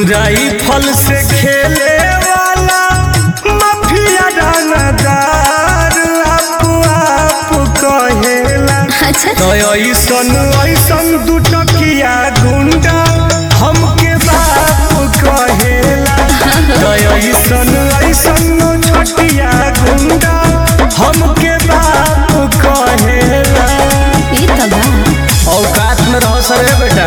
rifle से खेले वाला माफिया दानादार आप आप कहेला अच्छा तो ऐसन ऐसन दुटकिया गुंडा हमके बाप कहेला तो ऐसन ऐसन छटिया गुंडा हमके बाप कहेला ये तो बा औकात में रहो सर बेटा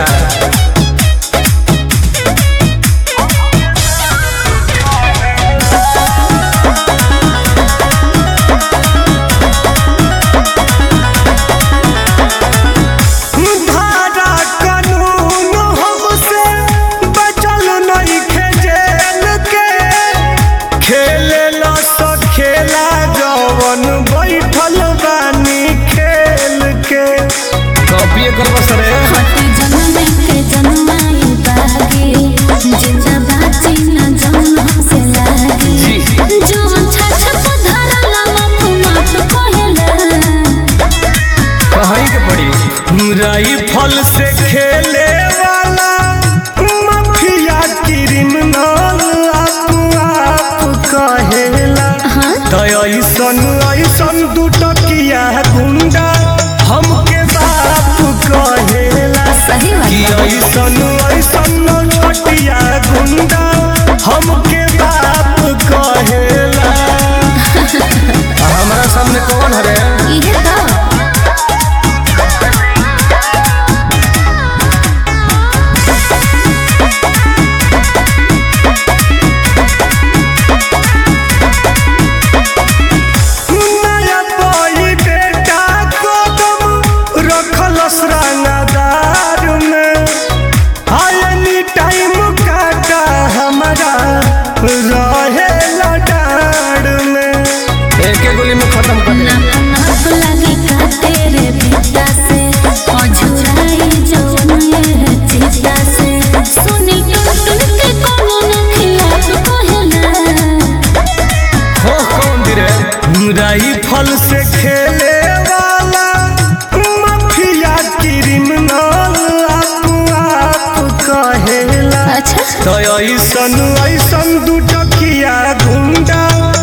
धारा कानून हमसे बचल नइखे जेल के खेले ला सो खेला जवन बैठल बानी खेल के कॉपी कर बस रे हटे जन्म के जन्माई बागे जिंदा बाची न जन्म हमसे लागे जो छछ पधरा ला मत मत कहेला कहीं के पड़ी राइफल से खेले वाला माफिया क्रिमिनल आप आप कहेला हाँ तो ऐसन ऐसन दुटकिया गुंडा हमके बाप कहेला सही कि बात ऐसन ऐसन छटिया गुंडा हमके बाप कहेला हमारा सामने कौन हरे ये तो नया बोई बेटा कदम रखल श्रृंगार में आयनी टाइम काटा हमारा रहे लडार में एक एक गोली में खत्म कर ना नाप लगे का तेरे पिता से अझुराई जवन ये चिता से सुनी टुन टुन के कौन खिलाफ कहेला हो कौन दिरे राइफल से खेले वाला माफिया क्रिमिनल आप आप कहेला अच्छा तो ऐसन ऐसन दुटकिया गुंडा